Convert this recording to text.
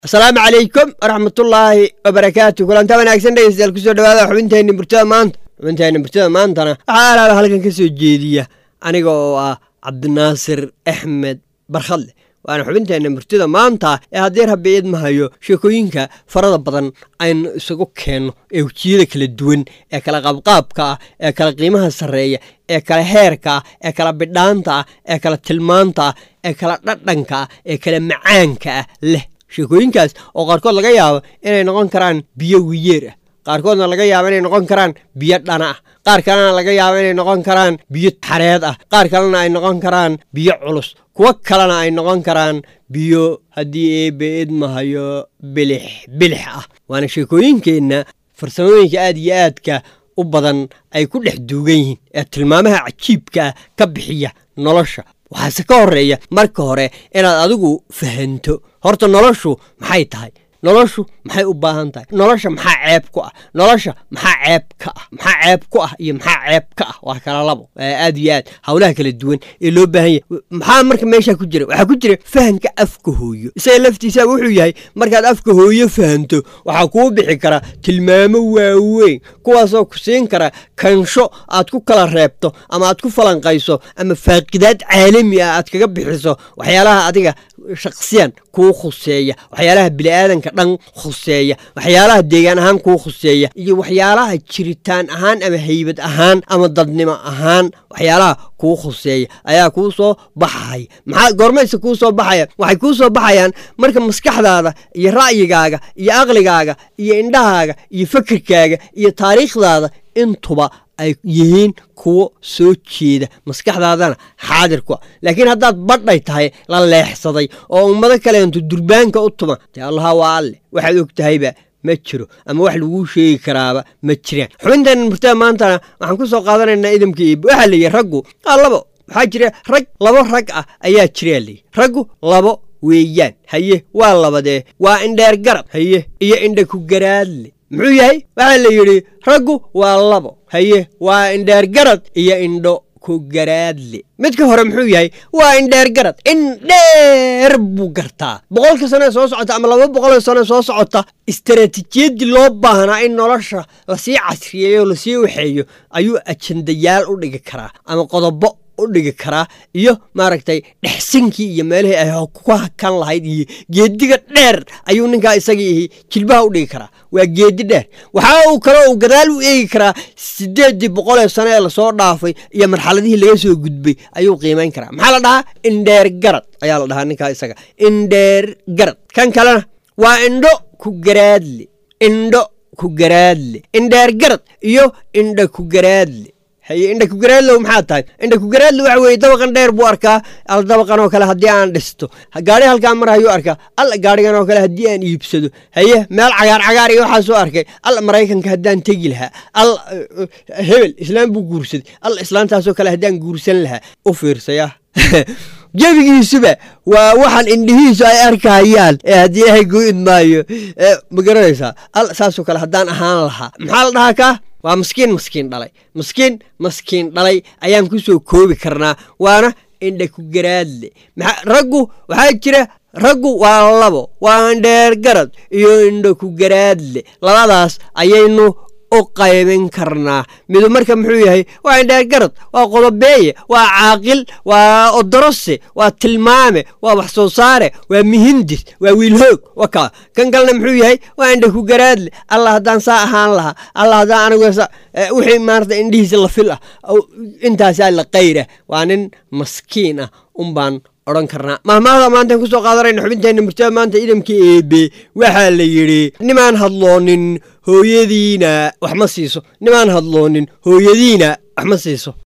asalaamu calaykum waraxmatullaahi wabarakaatu kulanta wanaagsan dhegeystayaal kusoo dhawaada xubinteenni murtada maanta xubinteenni murtada maantana waxaa alaaba halkan ka soo jeediya aniga oo ah cabdinaasir axmed barkhadle waana xubinteenna murtida maanta ee haddii rabbi idmahayo sheekooyinka farada badan aynu isagu keenno ee wejiyada kala duwan ee kala qaabqaabka ah ee kala qiimaha sarreeya ee kala heerka ah ee kala bidhaanta ah ee kala tilmaanta ah ee kala dhadhanka ah ee kala macaanka ah leh sheekooyinkaas oo qaarkood laga yaabo inay noqon karaan biyo wiyeer ah qaarkoodna laga yaabo inay noqon karaan biyo dhana ah qaar kalena laga yaabo inay noqon karaan biyo xareed ah qaar kalena ay noqon karaan biyo culus kuwo kalena ay noqon karaan biyo haddii eebe idmahayo bilix bilix ah waana sheekooyinkeenna farsamooyinka aad iyo aadka u badan ay ku dhex duugan yihiin ee tilmaamaha cajiibka ah ka bixiya nolosha waxaase ka horreeya marka hore inaad adigu fahanto horta noloshu maxay tahay noloshu maxay u baahan tahay nolosha maxaa ceeb ku ah nolosha maxaa ceeb ka ah maxaa ceeb ku ah iyo maxaa ceeb ka ah waa kala labo aad iyo aad howlaha kala duwan ee loo baahan yahay maxaa marka meesha ku jira waxaa ku jira fahanka afka hooyo isaga laftiisa wuxuu yahay markaad afka hooyo fahanto waxaa kuu bixi kara tilmaamo waaweyn kuwaasoo ku siin kara kansho aad ku kala reebto ama aad ku falanqayso ama faaqidaad caalami ah aad kaga bixiso waxyaalaha adiga shaksiyan kuu khuseeya waxyaalaha bini'aadanka dhan khuseeya waxyaalaha deegaan ahaan kuu khuseeya iyo waxyaalaha jiritaan ahaan ama haybad ahaan ama dadnimo ahaan waxyaalaha kuu khuseeya ayaa kuu soo baxaya maxaa goormayse kuu soo baxaya waxay kuu soo baxayaan marka maskaxdaada iyo ra'yigaaga iyo aqligaaga iyo indhahaaga iyo fikirkaaga iyo taariikhdaada intuba ay yihiin kuwo soo jeeda maskaxdaadana xaadir ku ah laakiin haddaad badhay tahay la leexsaday oo ummado kaleentu durbaanka u tuma dee allaha waa alle waxaad og tahayba ma jiro ama wax laguu sheegi karaaba ma jiraan xubintan murtada maantana waxaan ku soo qaadanaynaa idamka iib waxaa leeyihi raggu aa labo waxaa jira rag labo rag ah ayaa jiraa leeyihi raggu labo weeyaan haye waa labadee waa indheer garab haye iyo indha ku garaadle muxuu yahay waxaa la yidhi raggu waa labo haye waa indheer garad iyo indho ku garaadle midka hore muxuu yahay waa indheer garad indheer buu gartaa boqolka sane soo socota ama laba boqoloo sane soo socota istaraatiijiyadii loo baahnaa in nolosha lasii casriyeeyo lasii waxeeyo ayuu ajandayaal u dhigi karaa ama qodobo u dhigi karaa iyo maaragtay dhexsinkii iyo meelihii ay ku hakan lahayd iyo geediga dheer ayuu ninkaa isagii jilbaha u dhigi karaa waa geedi dheer waxaa uu kale uu gadaal u eegi karaa siddeeddii boqolee sano ee lasoo dhaafay iyo marxaladihii laga soo gudbay ayuu qiimayn karaa maxaa la dhahaa indheer garad ayaa la dhahaa ninkaa isaga indheer garad kan kalena waa indho ku garaadle indho ku garaadle indheer garad iyo indho ku garaadle haye indha kugaraadlow maxaa tahay indha kugaraadlo waxa weeye dabaqan dheer buu arkaa al dabaqan oo kale haddii aan dhisto gaari halkaa mar hayuu arkaa alla gaarigan oo kale haddii aan iibsado haye meel cagaar cagaar iyo waxaasoo arkay alla maraykanka haddaan tegi lahaa al hebel islaam buu guursaday alla islaantaasoo kale haddaan guursan lahaa u fiirsaya jebigiisuba waa waxaan indhihiisu ay arkayaan ee haddii ilaahay guu idmaayo ma garanaysaa al saasoo kale haddaan ahaan lahaa maxaa la dhahaa kaa waa maskiin maskiin dhalay maskiin maskiin dhalay ayaan ku soo koobi karnaa waana indha ku garaadle raggu waxaa jira raggu waa labo waa indheer garad iyo indha ku garaadle labadaas ayaynu u qaybin karnaa midu marka muxuu yahay waa indheer garad waa qodobeeye waa caaqil waa odorose waa tilmaame waa wax soo saare waa mihindis waa wiilhoog waka kan kalena muxuu yahay waa indha ku garaadle allah haddaan saa ahaan lahaa allah haddaan anigu wixii maarata indhihiisa la fil ah intaasaa la qayra waa nin maskiin ah unbaan odhan karnaa mahmaahda maantaan ku soo qaadanayna xubinteenna murtada maanta idamka eebe waxaa la yidhi nimaan hadloonin hooyadiina wax ma siiso nimaan hadloonin hooyadiina wax ma siiso